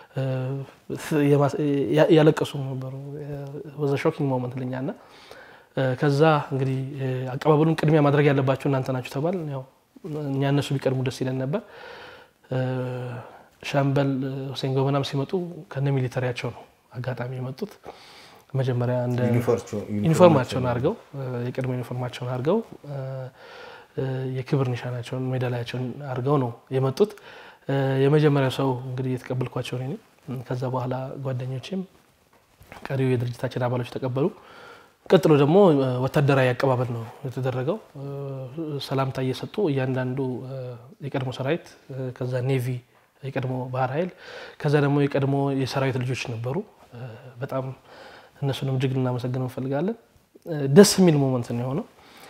ያለቀሱ ነበሩ። ወዘ ሾኪንግ ሞመንት ለኛ እና ከዛ እንግዲህ አቀባበሉን ቅድሚያ ማድረግ ያለባቸው እናንተ ናችሁ ተባል። ያው እኛ እነሱ ቢቀድሙ ደስ ይለን ነበር። ሻምበል ሁሴን ጎበናም ሲመጡ ከነ ሚሊተሪያቸው ነው አጋጣሚ የመጡት። መጀመሪያ እንደ ዩኒፎርማቸውን አድርገው የቅድሞ ዩኒፎርማቸውን አድርገው የክብር ኒሻናቸውን ሜዳሊያቸውን አድርገው ነው የመጡት። የመጀመሪያው ሰው እንግዲህ የተቀበልኳቸው እኔ ነኝ። ከዛ በኋላ ጓደኞቼም ቀሪው የድርጅታችን አባሎች ተቀበሉ። ቀጥሎ ደግሞ ወታደራዊ አቀባበል ነው የተደረገው። ሰላምታ እየሰጡ እያንዳንዱ የቀድሞ ሰራዊት ከዛ ኔቪ የቀድሞ ባህር ኃይል ከዛ ደግሞ የቀድሞ የሰራዊት ልጆች ነበሩ። በጣም እነሱንም እጅግ ልናመሰግን እንፈልጋለን። ደስ የሚል ሞመንት ነው የሆነው።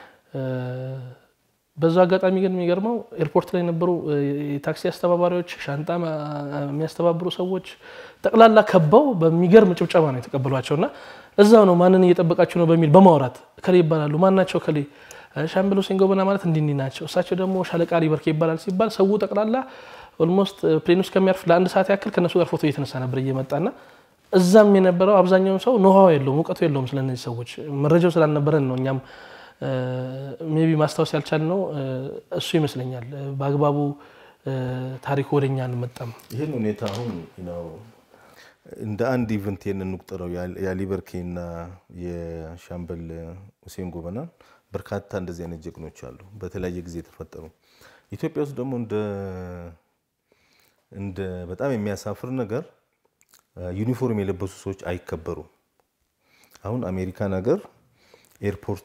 በዛ አጋጣሚ ግን የሚገርመው ኤርፖርት ላይ የነበሩ የታክሲ አስተባባሪዎች፣ ሻንጣ የሚያስተባብሩ ሰዎች ጠቅላላ ከበው በሚገርም ጭብጨባ ነው የተቀበሏቸው እና እዛው ነው ማንን እየጠበቃችሁ ነው በሚል በማውራት እከሌ ይባላሉ። ማን ናቸው እከሌ? ሻምበል ሁሴን ጎበና ማለት እንዲህ እንዲህ ናቸው። እሳቸው ደግሞ ሻለቃ ሊበርኬ ይባላል ሲባል ሰው ጠቅላላ ኦልሞስት ፕሌን ውስጥ ከሚያርፍ ለአንድ ሰዓት ያክል ከእነሱ ጋር ፎቶ እየተነሳ ነበር እየመጣና እዛም የነበረው አብዛኛውን ሰው ኖሃው የለውም እውቀቱ የለውም ስለነዚህ ሰዎች መረጃው ስላልነበረን ነው እኛም ሜቢ ማስታወስ ያልቻልነው እሱ ይመስለኛል። በአግባቡ ታሪኩ ወደኛ አንመጣም። ይህን ሁኔታ አሁን እንደ አንድ ኢቨንት ይህን እንቁጠረው። የአሊበርኬና የሻምበል ሁሴን ጎበና በርካታ እንደዚህ አይነት ጀግኖች አሉ፣ በተለያየ ጊዜ የተፈጠሩ። ኢትዮጵያ ውስጥ ደግሞ እንደ በጣም የሚያሳፍር ነገር ዩኒፎርም የለበሱ ሰዎች አይከበሩም። አሁን አሜሪካን ሀገር ኤርፖርት፣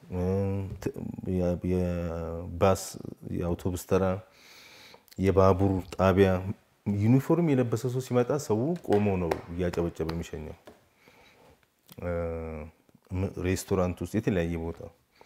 የባስ የአውቶቡስ ተራ፣ የባቡር ጣቢያ ዩኒፎርም የለበሰ ሰው ሲመጣ ሰው ቆሞ ነው እያጨበጨበ የሚሸኘው። ሬስቶራንት ውስጥ፣ የተለያየ ቦታ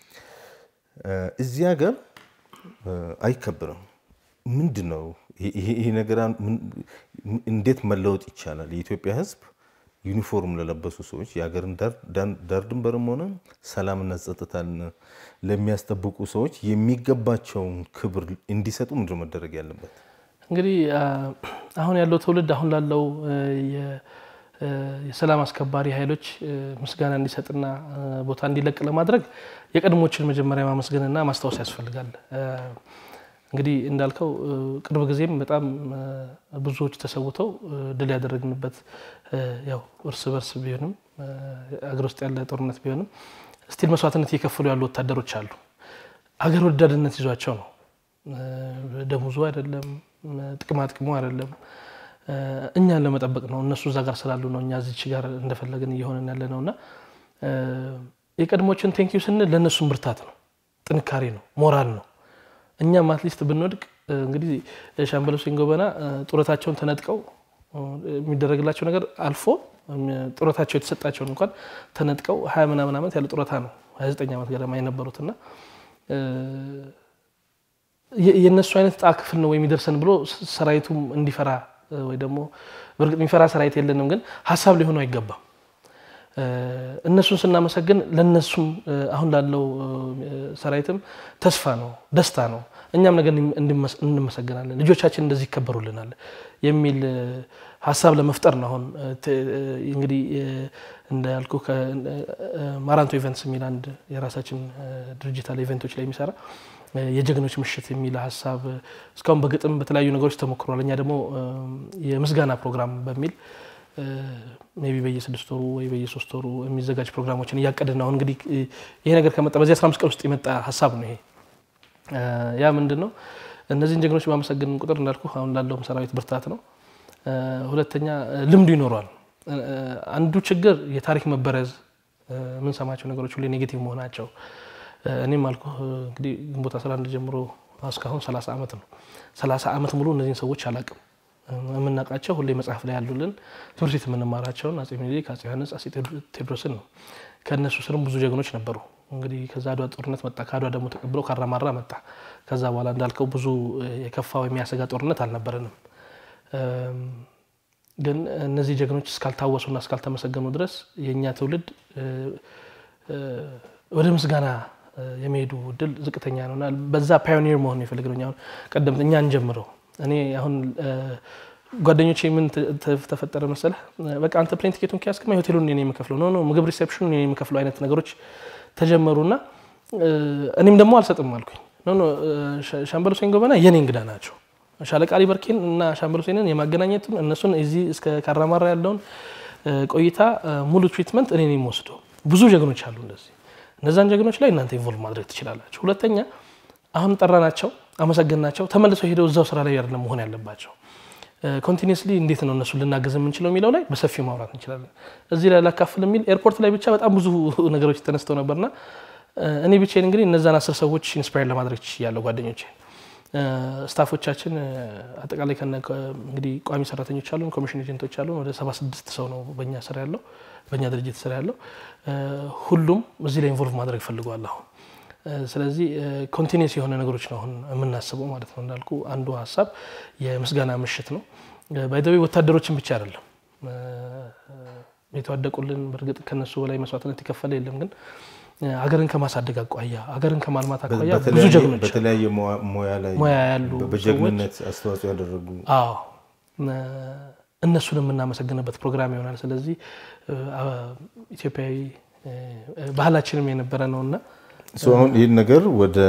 እዚህ ሀገር አይከበርም። ምንድን ነው ይሄ ነገር? እንዴት መለወጥ ይቻላል? የኢትዮጵያ ሕዝብ ዩኒፎርም ለለበሱ ሰዎች የሀገርን ዳር ድንበርም ሆነ ሰላምና ጸጥታን ለሚያስጠብቁ ሰዎች የሚገባቸውን ክብር እንዲሰጡ ምንድን መደረግ ያለበት? እንግዲህ አሁን ያለው ትውልድ አሁን ላለው የሰላም አስከባሪ ኃይሎች ምስጋና እንዲሰጥና ቦታ እንዲለቅ ለማድረግ የቀድሞችን መጀመሪያ ማመስገንና ማስታወስ ያስፈልጋል። እንግዲህ እንዳልከው ቅርብ ጊዜም በጣም ብዙዎች ተሰውተው ድል ያደረግንበት ያው እርስ በርስ ቢሆንም አገር ውስጥ ያለ ጦርነት ቢሆንም ስቲል መስዋዕትነት እየከፈሉ ያሉ ወታደሮች አሉ። አገር ወዳድነት ይዟቸው ነው። ደሞዙ አይደለም፣ ጥቅማ ጥቅሙ አይደለም፣ እኛን ለመጠበቅ ነው። እነሱ እዛ ጋር ስላሉ ነው እኛ እዚች ጋር እንደፈለግን እየሆነን ያለ ነው እና የቀድሞችን ቴንኪዩ ስንል ለእነሱም ብርታት ነው፣ ጥንካሬ ነው፣ ሞራል ነው። እኛም አትሊስት ብንወድቅ እንግዲህ ሻምበል ሁሴን ጎበና ጡረታቸውን ተነጥቀው የሚደረግላቸው ነገር አልፎ ጡረታቸው የተሰጣቸውን እንኳን ተነጥቀው ሀያ ምናምን ዓመት ያለ ጡረታ ነው ሀያ ዘጠኝ ዓመት ገደማ የነበሩትና የእነሱ አይነት ጣ ክፍል ነው የሚደርሰን ብሎ ሰራዊቱም እንዲፈራ ወይ ደግሞ በእርግጥ የሚፈራ ሰራዊት የለንም፣ ግን ሀሳብ ሊሆኑ አይገባም። እነሱን ስናመሰግን ለነሱም አሁን ላለው ሰራዊትም ተስፋ ነው፣ ደስታ ነው። እኛም ነገር እንመሰገናለን፣ ልጆቻችን እንደዚህ ይከበሩልናል የሚል ሀሳብ ለመፍጠር ነው። አሁን እንግዲህ እንዳልኩ ማራንቶ ኢቨንትስ የሚል አንድ የራሳችን ድርጅት አለ ኢቨንቶች ላይ የሚሰራ የጀግኖች ምሽት የሚል ሀሳብ እስካሁን በግጥም በተለያዩ ነገሮች ተሞክሯል። እኛ ደግሞ የምስጋና ፕሮግራም በሚል ሜይ ቢ በየስድስት ወሩ ወይ በየሶስት ወሩ የሚዘጋጅ ፕሮግራሞችን እያቀድን አሁን እንግዲህ ይሄ ነገር ከመጣ በዚህ 15 ቀን ውስጥ የመጣ ሀሳብ ነው። ይሄ ያ ምንድን ነው? እነዚህን ጀግኖች ባመሰግን ቁጥር እንዳልኩ አሁን ላለውም ሰራዊት ብርታት ነው። ሁለተኛ ልምዱ ይኖረዋል። አንዱ ችግር የታሪክ መበረዝ፣ የምንሰማቸው ነገሮች ሁሌ ኔጌቲቭ መሆናቸው። እኔም አልኩ እንግዲህ ግንቦት 11 ጀምሮ እስካሁን 30 ዓመት ነው። 30 ዓመት ሙሉ እነዚህን ሰዎች አላቅም የምናውቃቸው ሁሌ መጽሐፍ ላይ ያሉልን ትምህርት ቤት የምንማራቸውን አጼ ሚኒሊክ፣ አጼ ዮሐንስ፣ አጼ ቴዎድሮስን ነው። ከእነሱ ስርም ብዙ ጀግኖች ነበሩ። እንግዲህ ከዛ አድዋ ጦርነት መጣ። ከአድዋ ደግሞ ተቀብለው ካራማራ መጣ። ከዛ በኋላ እንዳልከው ብዙ የከፋው የሚያሰጋ ጦርነት አልነበረንም። ግን እነዚህ ጀግኖች እስካልታወሱና እስካልተመሰገኑ ድረስ የእኛ ትውልድ ወደ ምስጋና የመሄዱ እድል ዝቅተኛ ነውና በዛ ፓዮኒር መሆን የፈለግነው አሁን ቀደምት እኛ እንጀምረው እኔ አሁን ጓደኞቼ ምን ተፈጠረ መሰለህ፣ በቃ አንተ ፕሌን ቲኬቱን ከያዝክማ ሆቴሉን እኔ የምከፍለው ነው ምግብ ሪሴፕሽኑን እኔ የምከፍለው አይነት ነገሮች ተጀመሩና እኔም ደግሞ አልሰጥም አልኩኝ። ሻምበል ሁሴን ጎበና የኔ እንግዳ ናቸው። ሻለቃ አሊ በርኬን እና ሻምበል ሁሴንን የማገናኘቱን እነሱን እዚህ እስከ ካራማራ ያለውን ቆይታ ሙሉ ትሪትመንት እኔ የምወስደው ብዙ ጀግኖች አሉ እንደዚህ። እነዛን ጀግኖች ላይ እናንተ ኢንቮልቭ ማድረግ ትችላላችሁ። ሁለተኛ አሁን ጠራናቸው፣ አመሰገናቸው፣ ተመልሰው ሄደው እዛው ስራ ላይ አይደለም መሆን ያለባቸው። ኮንቲኒስሊ እንዴት ነው እነሱ ልናገዝ የምንችለው የሚለው ላይ በሰፊው ማውራት እንችላለን። እዚህ ላይ ላካፍል የሚል ኤርፖርት ላይ ብቻ በጣም ብዙ ነገሮች ተነስተው ነበርና እኔ ብቻዬን እንግዲህ እነዛን አስር ሰዎች ኢንስፓየር ለማድረግ ያለው ጓደኞቼ ስታፎቻችን አጠቃላይ እንግዲህ ቋሚ ሰራተኞች አሉን፣ ኮሚሽን ኤጀንቶች አሉን። ወደ ሰባ ስድስት ሰው ነው በእኛ ስራ ያለው በእኛ ድርጅት ስራ ያለው። ሁሉም እዚህ ላይ ኢንቮልቭ ማድረግ ፈልገዋል አሁን። ስለዚህ ኮንቲኒስ የሆነ ነገሮች ነው አሁን የምናስበው ማለት ነው። እንዳልኩ አንዱ ሀሳብ የምስጋና ምሽት ነው። ባይዘዌ ወታደሮችን ብቻ አይደለም የተዋደቁልን። በእርግጥ ከነሱ በላይ መስዋዕትነት የከፈለ የለም ግን አገርን ከማሳደግ አኳያ አገርን ከማልማት አኳያ ብዙ ጀግኖች በተለያየ ሙያ ላይ ሙያ ያሉ በጀግንነት አስተዋጽኦ ያደረጉ አዎ እነሱን የምናመሰግንበት ፕሮግራም ይሆናል። ስለዚህ ኢትዮጵያዊ ባህላችንም የነበረ ነውና አሁን ይህን ነገር ወደ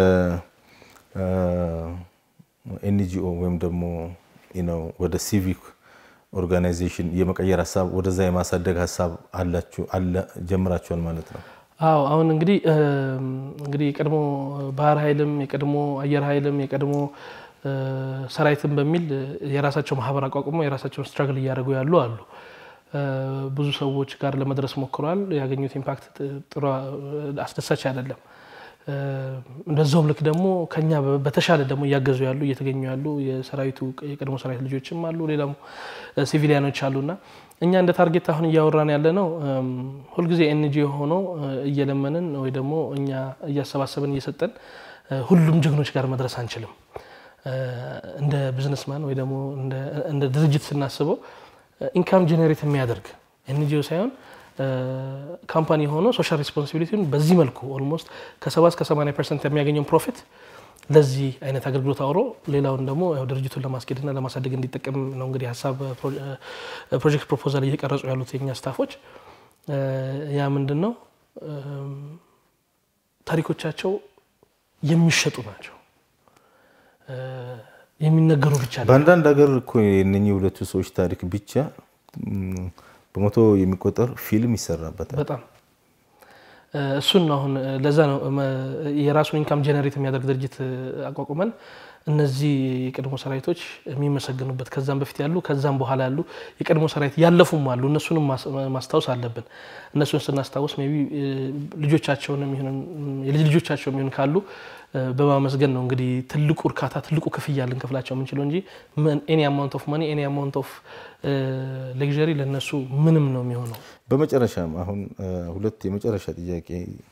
ኤንጂኦ ወይም ደግሞ ወደ ሲቪክ ኦርጋናይዜሽን የመቀየር ሀሳብ ወደዛ የማሳደግ ሀሳብ አላችሁ ጀምራችኋል ማለት ነው? አዎ አሁን እንግዲህ እንግዲህ የቀድሞ ባህር ኃይልም የቀድሞ አየር ኃይልም የቀድሞ ሰራዊትም በሚል የራሳቸው ማህበር አቋቁሞ የራሳቸውን ስትራግል እያደረጉ ያሉ አሉ። ብዙ ሰዎች ጋር ለመድረስ ሞክረዋል። ያገኙት ኢምፓክት ጥሩ አስደሳች አይደለም። እንደዛውም ልክ ደግሞ ከኛ በተሻለ ደግሞ እያገዙ ያሉ እየተገኙ ያሉ የሰራዊቱ የቀድሞ ሰራዊት ልጆችም አሉ፣ ሌላም ሲቪሊያኖች አሉና እኛ እንደ ታርጌት አሁን እያወራን ያለ ነው። ሁልጊዜ ኤንጂኦ ሆኖ እየለመንን ወይ ደግሞ እኛ እያሰባሰብን እየሰጠን ሁሉም ጀግኖች ጋር መድረስ አንችልም። እንደ ቢዝነስማን ወይ ደግሞ እንደ ድርጅት ስናስበው ኢንካም ጀኔሬት የሚያደርግ ኤንጂኦ ሳይሆን ካምፓኒ ሆኖ ሶሻል ሬስፖንሲቢሊቲን በዚህ መልኩ ኦልሞስት ከሰባ እስከ ሰማንያ ፐርሰንት የሚያገኘውን ፕሮፊት ለዚህ አይነት አገልግሎት አውሮ ሌላውን ደግሞ ድርጅቱን ለማስኬድና ለማሳደግ እንዲጠቀም ነው እንግዲህ ሀሳብ ፕሮጀክት ፕሮፖዛል እየቀረጹ ያሉት የኛ ስታፎች። ያ ምንድን ነው ታሪኮቻቸው የሚሸጡ ናቸው። የሚነገሩ ብቻ ነው። በአንዳንድ ሀገር እኮ የእነኚህ ሁለቱ ሰዎች ታሪክ ብቻ በመቶ የሚቆጠር ፊልም ይሰራበታል። በጣም እሱን ነው አሁን ለዛ ነው የራሱን ኢንካም ጀነሬት የሚያደርግ ድርጅት አቋቁመን እነዚህ የቀድሞ ሰራዊቶች የሚመሰገኑበት ከዛም በፊት ያሉ ከዛም በኋላ ያሉ የቀድሞ ሰራዊት ያለፉም አሉ። እነሱንም ማስታወስ አለብን። እነሱን ስናስታውስ ሜይ ቢ ልጆቻቸውን የልጅ ልጆቻቸው የሚሆን ካሉ በማመስገን ነው እንግዲህ ትልቁ እርካታ ትልቁ ክፍያ ልንከፍላቸው የምንችለው እንጂ ኤኒ አማውንት ኦፍ ማኒ ኤኒ አማውንት ኦፍ ሌግዠሪ ለእነሱ ምንም ነው የሚሆነው። በመጨረሻም አሁን ሁለት የመጨረሻ ጥያቄ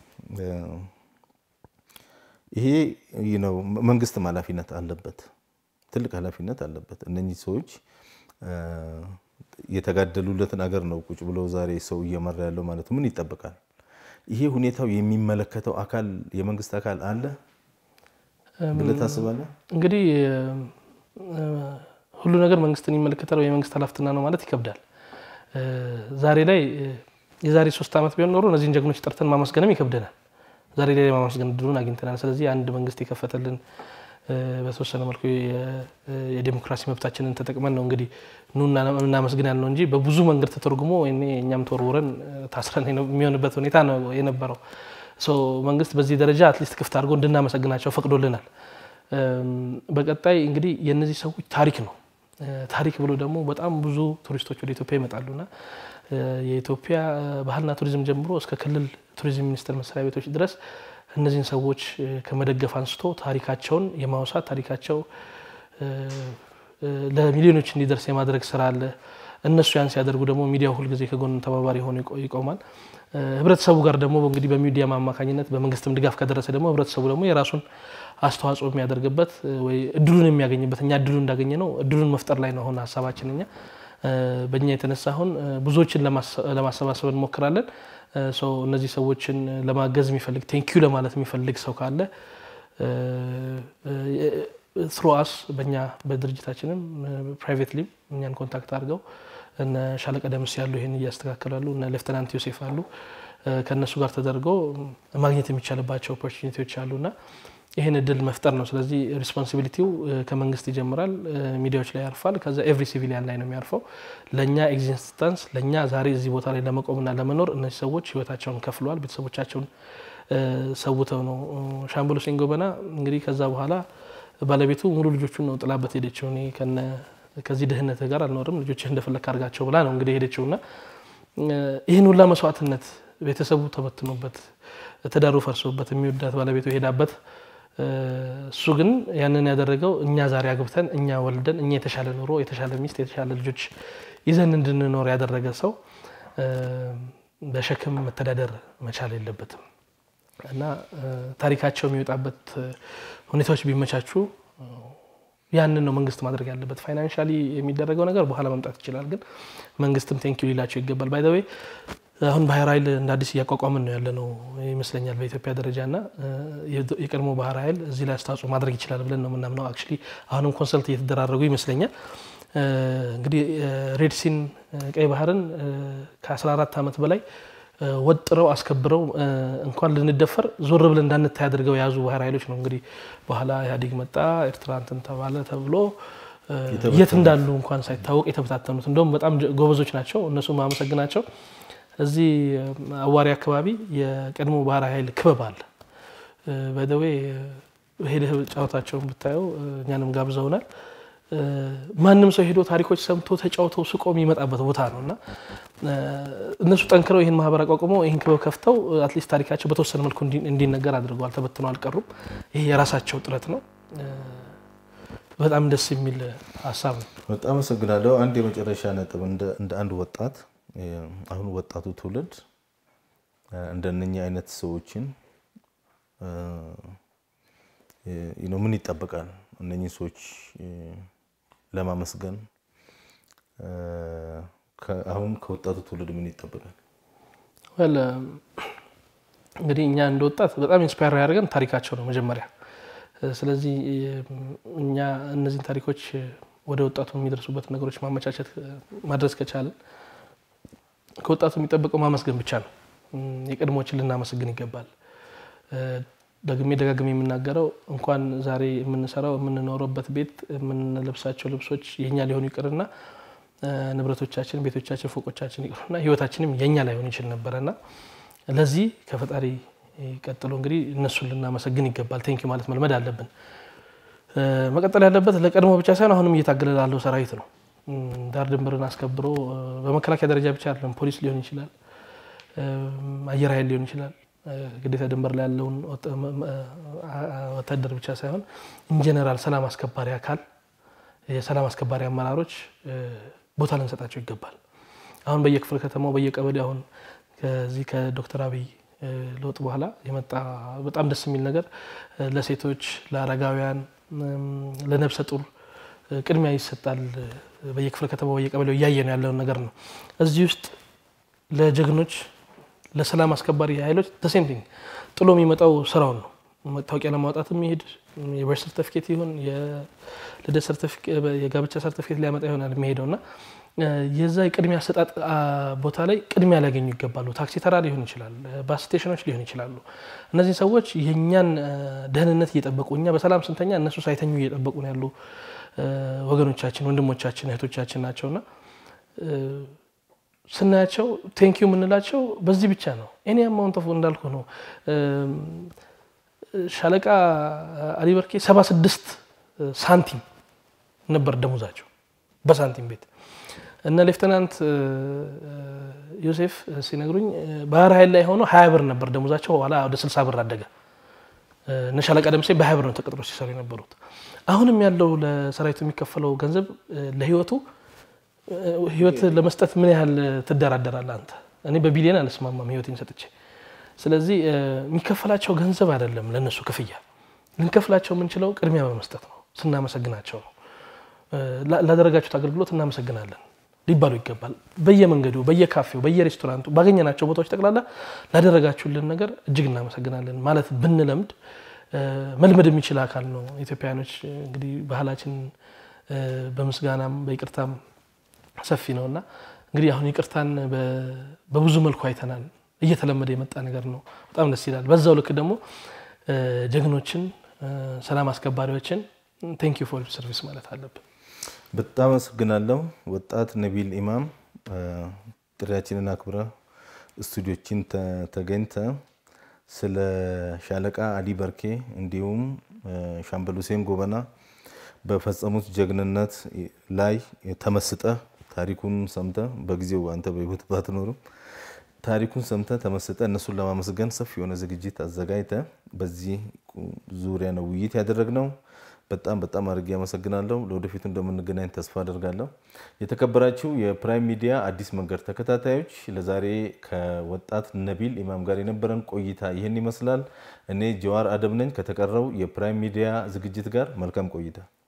ይሄ ነው መንግስትም ኃላፊነት አለበት፣ ትልቅ ኃላፊነት አለበት። እነኚህ ሰዎች የተጋደሉለትን አገር ነው ቁጭ ብለው ዛሬ ሰው እየመራ ያለው ማለት ምን ይጠበቃል? ይሄ ሁኔታው የሚመለከተው አካል የመንግስት አካል አለ ብለህ ታስባለህ? እንግዲህ ሁሉ ነገር መንግስትን ይመለከታል ወይ የመንግስት ኃላፊነት ነው ማለት ይከብዳል። ዛሬ ላይ የዛሬ ሶስት ዓመት ቢሆን ኖሮ እነዚህን ጀግኖች ጠርተን ማመስገንም ይከብደናል። ዛሬ ላይ ማመስገን እድሉን አግኝተናል። ስለዚህ አንድ መንግስት የከፈተልን በተወሰነ መልኩ የዴሞክራሲ መብታችንን ተጠቅመን ነው እንግዲህ ኑ እናመስግን ያልነው እንጂ በብዙ መንገድ ተተርጉሞ እኛም ተወርውረን ታስረን የሚሆንበት ሁኔታ ነው የነበረው። መንግስት በዚህ ደረጃ አትሊስት ክፍት አድርጎ እንድናመሰግናቸው ፈቅዶልናል። በቀጣይ እንግዲህ የእነዚህ ሰዎች ታሪክ ነው። ታሪክ ብሎ ደግሞ በጣም ብዙ ቱሪስቶች ወደ ኢትዮጵያ ይመጣሉና የኢትዮጵያ ባህልና ቱሪዝም ጀምሮ እስከ ክልል ቱሪዝም ሚኒስቴር መስሪያ ቤቶች ድረስ እነዚህን ሰዎች ከመደገፍ አንስቶ ታሪካቸውን የማውሳት ታሪካቸው ለሚሊዮኖች እንዲደርስ የማድረግ ስራ አለ። እነሱ ያን ሲያደርጉ ደግሞ ሚዲያው ሁልጊዜ ከጎን ተባባሪ ሆኖ ይቆማል። ህብረተሰቡ ጋር ደግሞ እንግዲህ በሚዲያም አማካኝነት በመንግስትም ድጋፍ ከደረሰ ደግሞ ህብረተሰቡ ደግሞ የራሱን አስተዋጽኦ የሚያደርግበት ወይ እድሉን የሚያገኝበት እኛ እድሉን እንዳገኘ ነው እድሉን መፍጠር ላይ ነው አሁን ሀሳባችን እኛ በእኛ የተነሳ አሁን ብዙዎችን ለማሰባሰብ እንሞክራለን። እነዚህ ሰዎችን ለማገዝ የሚፈልግ ቴንኪዩ ለማለት የሚፈልግ ሰው ካለ ትሮአስ በእኛ በድርጅታችንም ፕራይቬትሊም እኛን ኮንታክት አድርገው እነ ሻለቃ ደምስ ያሉ ይህን እያስተካከሉ ያሉ እነ ሌፍተናንት ዮሴፍ አሉ ከእነሱ ጋር ተደርጎ ማግኘት የሚቻልባቸው ኦፖርቹኒቲዎች አሉና ይህን እድል መፍጠር ነው። ስለዚህ ሪስፖንሲቢሊቲው ከመንግስት ይጀምራል፣ ሚዲያዎች ላይ ያርፋል፣ ከዛ ኤቭሪ ሲቪሊያን ላይ ነው የሚያርፈው። ለእኛ ኤግዚስተንስ ለእኛ ዛሬ እዚህ ቦታ ላይ ለመቆምና ለመኖር እነዚህ ሰዎች ህይወታቸውን ከፍለዋል፣ ቤተሰቦቻቸውን ሰውተው ነው። ሻምበሎ ሲንጎበና እንግዲህ ከዛ በኋላ ባለቤቱ ሙሉ ልጆቹን ነው ጥላበት ሄደችው። እኔ ከዚህ ድህነት ጋር አልኖርም ልጆችህ እንደፈለክ አድርጋቸው ብላ ነው እንግዲህ ሄደችውና ይህን ሁላ መስዋዕትነት ቤተሰቡ ተበትኖበት ትዳሩ ፈርሶበት የሚወዳት ባለቤቱ ሄዳበት እሱ ግን ያንን ያደረገው እኛ ዛሬ አግብተን እኛ ወልደን እኛ የተሻለ ኑሮ የተሻለ ሚስት የተሻለ ልጆች ይዘን እንድንኖር ያደረገ ሰው በሸክም መተዳደር መቻል የለበትም እና ታሪካቸው የሚወጣበት ሁኔታዎች ቢመቻቹ ያንን ነው መንግስት ማድረግ ያለበት። ፋይናንሻሊ የሚደረገው ነገር በኋላ መምጣት ይችላል፣ ግን መንግስትም ቴንኪዩ ሊላቸው ይገባል። ባይ ዘ ዌይ አሁን ባህር ኃይል እንደ አዲስ እያቋቋምን ነው ያለ ነው ይመስለኛል በኢትዮጵያ ደረጃ እና የቀድሞ ባህር ኃይል እዚህ ላይ አስተዋጽኦ ማድረግ ይችላል ብለን ነው የምናምነው። አክቹዋሊ አሁንም ኮንሰልት እየተደራረጉ ይመስለኛል። እንግዲህ ሬድሲን ቀይ ባህርን ከ14 ዓመት በላይ ወጥረው አስከብረው እንኳን ልንደፈር ዞር ብለን እንዳንታይ አድርገው የያዙ ባህር ኃይሎች ነው። እንግዲህ በኋላ ኢህአዴግ መጣ፣ ኤርትራ እንትን ተባለ ተብሎ የት እንዳሉ እንኳን ሳይታወቅ የተበታተኑት እንደውም በጣም ጎበዞች ናቸው። እነሱ ማመሰግናቸው እዚህ አዋሪ አካባቢ የቀድሞ ባህር ኃይል ክበብ አለ። በደዌ ሄደህ ጨዋታቸውን ብታየው እኛንም ጋብዘውናል። ማንም ሰው ሄዶ ታሪኮች ሰምቶ ተጫውተው ስቆ የሚመጣበት ቦታ ነው እና እነሱ ጠንክረው ይህን ማህበር አቋቁመው ይህን ክበብ ከፍተው አትሊስት ታሪካቸው በተወሰነ መልኩ እንዲነገር አድርገዋል። ተበትነው አልቀሩም። ይሄ የራሳቸው ጥረት ነው። በጣም ደስ የሚል ሀሳብ ነው። በጣም አመሰግናለሁ። አንድ የመጨረሻ ነጥብ እንደ አንድ ወጣት አሁን ወጣቱ ትውልድ እንደነኛ አይነት ሰዎችን ምን ይጠበቃል? እነኚህ ሰዎች ለማመስገን አሁን ከወጣቱ ትውልድ ምን ይጠበቃል? ወል እንግዲህ እኛ እንደ ወጣት በጣም ኢንስፓየር ያደርገን ታሪካቸው ነው መጀመሪያ። ስለዚህ እኛ እነዚህን ታሪኮች ወደ ወጣቱ የሚደርሱበት ነገሮች ማመቻቸት ማድረስ ከቻለን ከወጣቱ የሚጠበቀው ማመስገን ብቻ ነው። የቀድሞዎችን ልናመሰግን ይገባል። ደግሜ ደጋግሜ የምናገረው እንኳን ዛሬ የምንሰራው የምንኖረበት ቤት የምንለብሳቸው ልብሶች የኛ ሊሆኑ ይቅርና ንብረቶቻችን፣ ቤቶቻችን፣ ፎቆቻችን ይቅሩና ህይወታችንም የኛ ላይሆን ይችል ነበረና ለዚህ ከፈጣሪ ቀጥሎ እንግዲህ እነሱን ልናመሰግን ይገባል። ቴንኪ ማለት መልመድ አለብን። መቀጠል ያለበት ለቀድሞ ብቻ ሳይሆን አሁንም እየታገለ ላለው ሰራዊት ነው። ዳር ድንበርን አስከብሮ በመከላከያ ደረጃ ብቻ አይደለም፣ ፖሊስ ሊሆን ይችላል፣ አየር ኃይል ሊሆን ይችላል። ግዴታ ድንበር ላይ ያለውን ወታደር ብቻ ሳይሆን ኢንጀነራል ሰላም አስከባሪ አካል የሰላም አስከባሪ አመራሮች ቦታ ልንሰጣቸው ይገባል። አሁን በየክፍለ ከተማው በየቀበሌ አሁን ከዚህ ከዶክተር አብይ ለውጥ በኋላ የመጣ በጣም ደስ የሚል ነገር ለሴቶች፣ ለአረጋውያን፣ ለነብሰ ጡር ቅድሚያ ይሰጣል። በየክፍለ ከተማው በየቀበሌው እያየ ነው ያለውን ነገር ነው። እዚህ ውስጥ ለጀግኖች ለሰላም አስከባሪ ኃይሎች ተሴምቲንግ ጥሎ የሚመጣው ስራውን ነው። መታወቂያ ለማውጣት የሚሄድ የበርዝ ሰርተፊኬት ይሁን የልደት የጋብቻ ሰርተፊኬት ሊያመጣ ይሆናል የሚሄደው እና የዛ የቅድሚያ አሰጣጥ ቦታ ላይ ቅድሚያ ሊያገኙ ይገባሉ። ታክሲ ተራ ሊሆን ይችላል፣ ባስ ስቴሽኖች ሊሆን ይችላሉ። እነዚህ ሰዎች የእኛን ደህንነት እየጠበቁ እኛ በሰላም ስንተኛ እነሱ ሳይተኙ እየጠበቁ ነው ያሉ ወገኖቻችን፣ ወንድሞቻችን፣ እህቶቻችን ናቸውና ስናያቸው ቴንኪዩ የምንላቸው በዚህ ብቻ ነው። ኤኒ አማውንት ኦፍ እንዳልኩ ነው። ሻለቃ አሊ በርኬ ሰባ ስድስት ሳንቲም ነበር ደሞዛቸው በሳንቲም ቤት እነ ሌፍተናንት ዮሴፍ ሲነግሩኝ ባህር ኃይል ላይ ሆኖ ሀያ ብር ነበር ደሞዛቸው። ኋላ ወደ ስልሳ ብር አደገ። እነ ሻለቃ ደምሴ በሀያ ብር ነው ተቀጥሮ ሲሰሩ የነበሩት። አሁንም ያለው ለሰራዊቱ የሚከፈለው ገንዘብ ለህይወቱ ህይወት ለመስጠት ምን ያህል ትደራደራለህ አንተ? እኔ በቢሊየን አልስማማም ህይወቴን ሰጥቼ። ስለዚህ የሚከፈላቸው ገንዘብ አይደለም ለእነሱ ክፍያ፣ ልንከፍላቸው የምንችለው ቅድሚያ በመስጠት ነው። ስናመሰግናቸው ነው። ላደረጋችሁት አገልግሎት እናመሰግናለን ሊባሉ ይገባል። በየመንገዱ፣ በየካፌው፣ በየሬስቶራንቱ ባገኘናቸው ቦታዎች ጠቅላላ ላደረጋችሁልን ነገር እጅግ እናመሰግናለን ማለት ብንለምድ መልመድ የሚችል አካል ነው። ኢትዮጵያውያኖች እንግዲህ ባህላችን በምስጋናም በይቅርታም ሰፊ ነው እና እንግዲህ አሁን ይቅርታን በብዙ መልኩ አይተናል። እየተለመደ የመጣ ነገር ነው። በጣም ደስ ይላል። በዛው ልክ ደግሞ ጀግኖችን፣ ሰላም አስከባሪዎችን ቴንክ ዩ ፎር ሰርቪስ ማለት አለብን። በጣም አመሰግናለሁ ወጣት ነቢል ኢማም ጥሪያችንን አክብረ ስቱዲዮችን ተገኝተ ስለ ሻለቃ አሊ በርኬ እንዲሁም ሻምበል ሁሴን ጎበና በፈጸሙት ጀግንነት ላይ ተመስጠ ታሪኩን ሰምተ በጊዜው አንተ በህይወት ባትኖርም ታሪኩን ሰምተ ተመስጠ እነሱን ለማመስገን ሰፊ የሆነ ዝግጅት አዘጋጅተ በዚህ ዙሪያ ነው ውይይት ያደረግነው። በጣም በጣም አድርጌ አመሰግናለሁ። ለወደፊቱ እንደምንገናኝ ተስፋ አደርጋለሁ። የተከበራችሁ የፕራይም ሚዲያ አዲስ መንገድ ተከታታዮች ለዛሬ ከወጣት ነቢል ኢማም ጋር የነበረን ቆይታ ይህን ይመስላል። እኔ ጀዋር አደም ነኝ። ከተቀረው የፕራይም ሚዲያ ዝግጅት ጋር መልካም ቆይታ